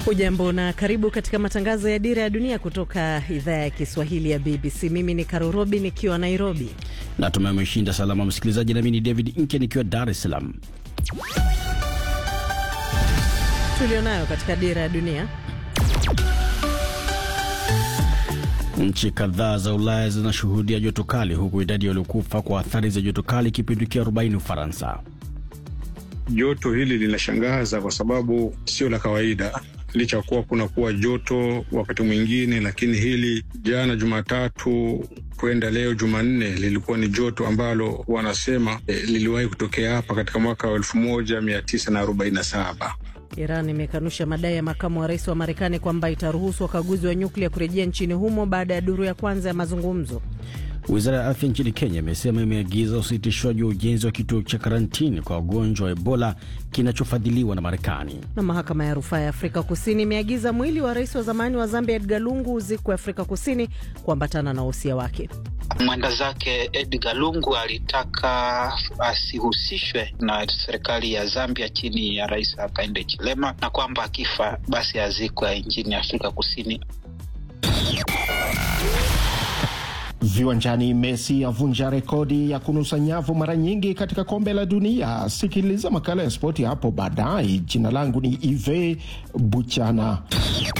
Ujambo na karibu katika matangazo ya Dira ya Dunia kutoka idhaa ya Kiswahili ya BBC. Mimi ni Karurobi nikiwa Nairobi. Natumai umeshinda salama msikilizaji, nami ni David Nke nikiwa Dar es Salaam. Tulionayo katika Dira ya Dunia. Nchi kadhaa za Ulaya zinashuhudia joto kali, huku idadi waliokufa kwa athari za joto kali ikipindukia 40 Ufaransa. Joto hili linashangaza kwa sababu sio la kawaida, licha kuwa kuna kuwa joto wakati mwingine, lakini hili jana Jumatatu kwenda leo Jumanne lilikuwa ni joto ambalo wanasema eh, liliwahi kutokea hapa katika mwaka wa elfu moja mia tisa na arobaini na saba. Iran imekanusha madai ya makamu wa rais wa Marekani kwamba itaruhusu wakaguzi wa nyuklia kurejea nchini humo baada ya duru ya kwanza ya mazungumzo. Wizara ya afya nchini Kenya imesema imeagiza usitishwaji wa ujenzi wa kituo cha karantini kwa wagonjwa wa Ebola kinachofadhiliwa na Marekani. Na mahakama ya rufaa ya Afrika Kusini imeagiza mwili wa rais wa zamani wa Zambia Edgar Lungu uzikwe Afrika Kusini kuambatana na wosia wake. Mwenda zake Edgar Lungu alitaka asihusishwe na serikali ya Zambia chini ya Rais Hakainde Hichilema, na kwamba akifa basi azikwe nchini Afrika Kusini. Viwanjani, Messi avunja rekodi ya kunusa nyavu mara nyingi katika kombe la dunia. Sikiliza makala ya spoti hapo baadaye. Jina langu ni Ive Buchana.